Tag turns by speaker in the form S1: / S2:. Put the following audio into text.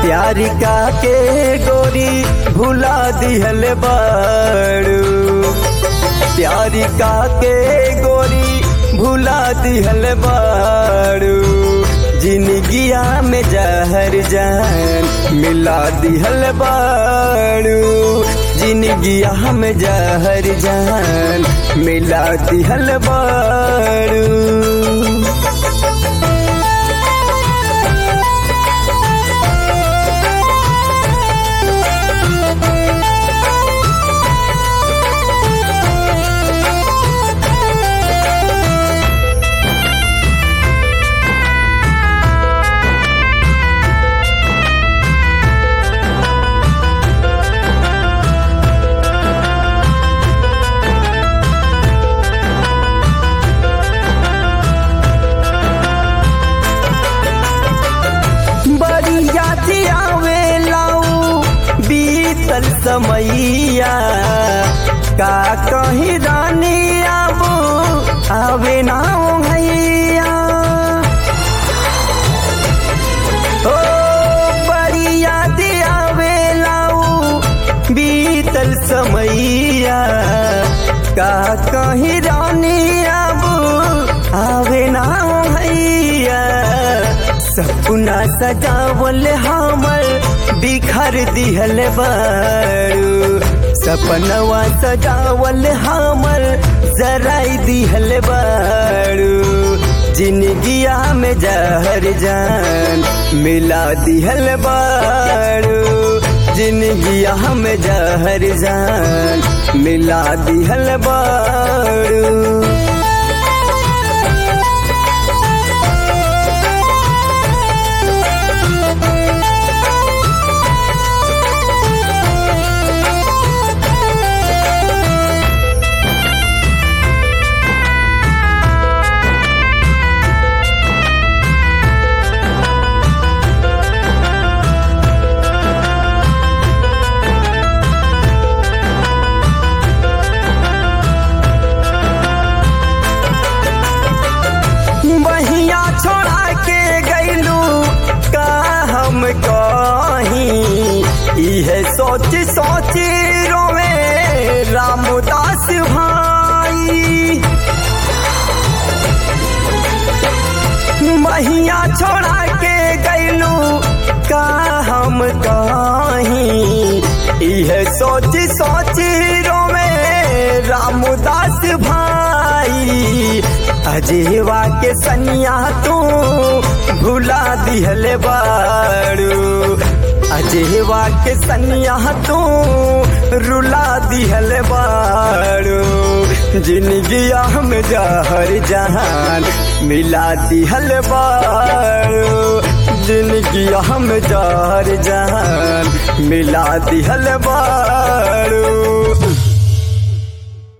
S1: प्यारी का के गोरी भुला दिहल बाड़ू प्यारी का के गोरी भुला दिहल बाड़ू जिंदगिया में जहर जान मिला दिहल बाड़ू जिंदगिया में जहर जान मिला दिहल बाड़ू बड़ी याद आवे लाऊ बीतल समैया का कहीं रानी आबू आवे ना भैया ओ बड़ी याद आवे लाऊ बीतल समैया का कहीं रानी आबू आवे ना भैया सपना सजावल हमर बिखर दिहल बारू सपनवा सजावल हमर जराई दिहल बारू जिंदगिया में जहर जान मिला दिहल बारू जिंदगिया में जहर जान मिला दिहल बारू बहिया छोड़ा के गैलू का हम कहीं इहे सोच सोच रोवे रामदास भाई बहिया छोड़ा के गैलू का हम कहीं इहे सोच सोच रोवे रामदास भाई अजेवा के सनिया तू भुला दिहल बाड़ू अजेवा के सनिया तू रुला दिहल बाड़ू जिंदगिया में जहर जहान मिला दिहल बाड़ू जिंदगिया में जहर जहान मिला दिहल बाड़ू